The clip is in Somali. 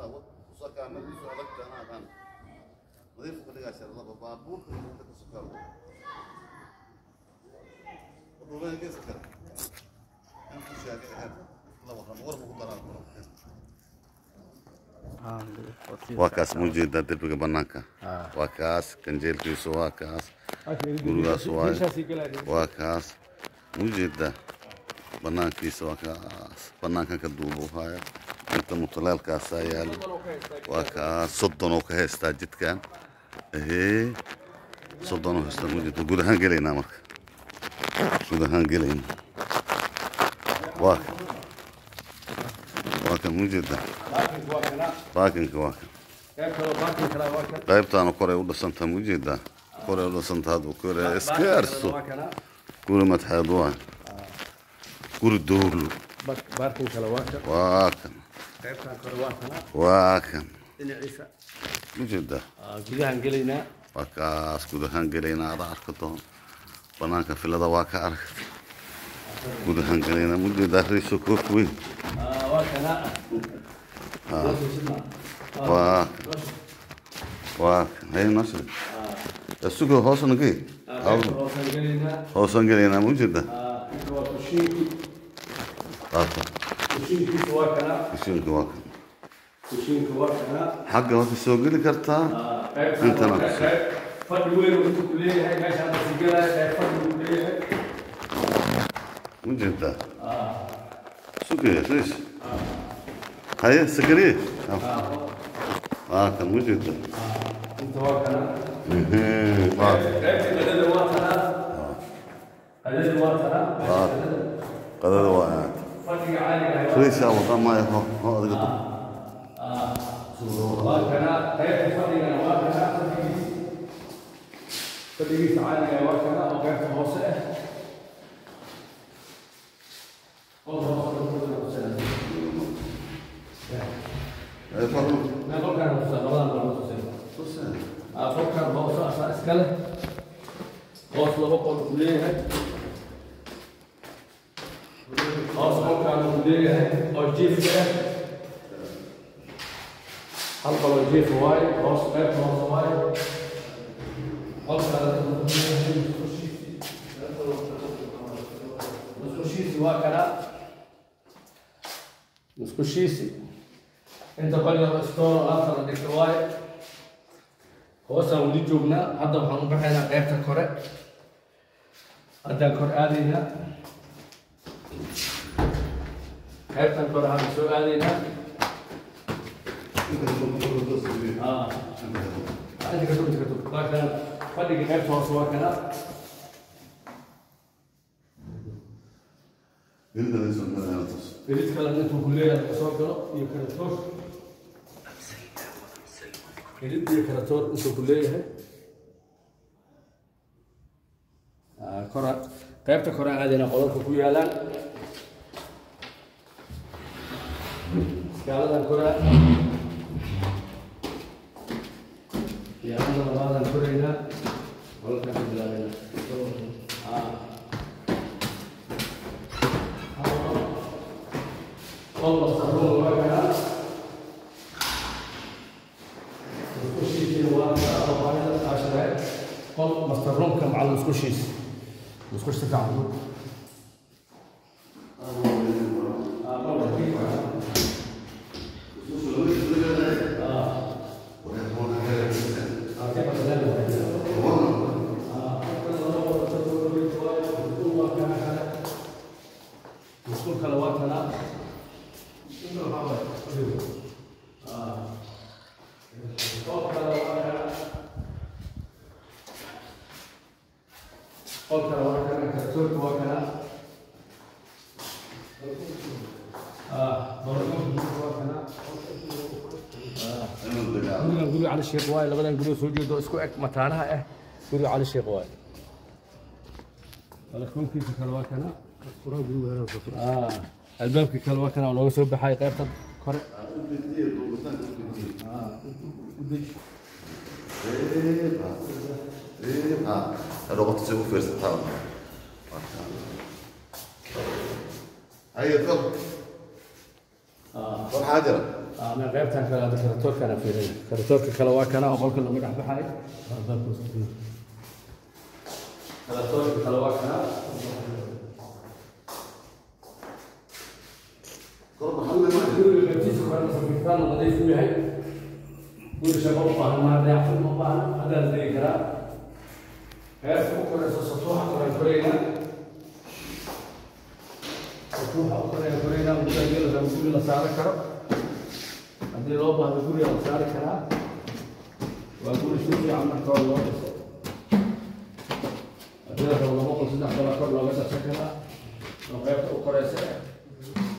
وصكا عمل يسوع لك انا كان نظيف خليك عشان الله بابور انت تسكر وين كسكر انت شاكي هذا الله وخم ورم قدرات waa kaas ma ujeedaa derbiga banaanka waa kaas ganjeelkiisu waa kaas gurigaas waay waa kaas ma ujeedaa banaankiisa waa kaas banaankan ka duubu haya inta mutaleelkaasaa yaalo waa kaas soddon oo ka haystaa jidkan ehee soddon oo haystaa ma ujeedaa guud ahaan gelaynaa marka guud ahaan gelaynaa waa kan waa kan ma ujeedaa baakinka waa kan qaybtaana koray u dhisantaa ma ujeedaa koray u dhisantaa haduu kore iskaarso guri madxeed waa guri dowrlo baarkin kale waa kan waa kan qaybtan kore waa kana waa kan dhinaciisa ma ujeedaa gudahan gelaynaa waa kaas guud ahaan gelaynaa ada arka doon banaanka filada waa ka arag guud ahaan gelaynaa ma ujeedaa riiso koof weyn waa kana waa waa kan hay noo sheeg isugo hoosna gey hoosan gelaynaa hoosan gelaynaa ma ujeedaa inta waa kushiinki qaata kushiinkiisa waa kana ishiinka waa kan kushiinka waa kana xagga waa ka soo geli kartaa qaybtan Intana waa kushiin. qayb fadhi weyn uu intu ku leeyahay meeshaan basi gelaya qayb fadhi uu leeyahay ma jeedaa sugaya riis haye sakariye waa kan ma jeedaa inta waa kana Ehee, waa qaybta qadada waa kana qadada waa kana waa qadada waa aad fadhiga caadiga ah riisa wada maayo ho ho adiga dub waa kana qaybta fadhigana waa kana fadhigiisa fadhigiisa caadiga ah waa kana oo qaybta hoose ah oo hoose Ee, fadlan. na qolkan hoose labadan baa hoose ah qolkan hoose asaa iska leh hoos laba qol uu leeyahay hoos qolkan uu leeyahay oo jiifka ah hal qol oo jiif waaye hoos qaybta hoose waaye qolkan musqushiisi waa kana musqushiisi inta qolyo istooro alaabta la dhigto waaye hoosaan weli joognaa hadda waxaan u baxaynaa qaybta kore haddaan kor aadaynaa qaybtan kore hadda soo aadaynaa Ah. Inta ka tug, inta ka tug. Waa kana fadhiga qaybta hoose waa kana Feliz kale intuu ku leeyahay ka soo galo iyo karatoor Feliz iyo karatoor intuu ku leeyahay Ah, kora qaybta kore aadayna qololka ku yaalaan iskaaladan koraa iyo hadda labaadan koraynaa qololkaan ka bilaabayna Ah. قول مستقبل وكذا مسكوشيس واحد أربعة عشرة قول مستقبل كم على مسكوشيس مسكوش تفعل مسكول كلواتنا قلت لو كان كتبت وكان اه برضو وكان gurigan guriga cali sheekh waaye labadan guriga soo jeedo isku eg mataanaha ah guriga cali sheekh waaye balkoonkiisa kale waa kana Ah, albaabkii kale waa kana oo looga soo baxay qaybta kore الوقت تسوي في ارتفاع هيا تفضل اه روح حاجرة اه من qaybta qaybtan kale hadda karatoorkana fiirina karatoorka kale waa kana oo qolka lagu dhex baxay karatoorka kale waa kana guriga qaybtiisa korena safiirtaan nadiif u yahay guri shaqo u baahan maa dayactir ma baahna haddaa la degi karaa heerka u koreysa satuuxa koreen koreynaa satuuxa u koreen koreynaa muddaa geela guri la saaran karo haddii loo baahdo guriga la saari karaa waa guri si fiican marka hore loo dhiso haddii la rabo laba qol saddex qola kor looga darsan karaa oo qaybta u koreysa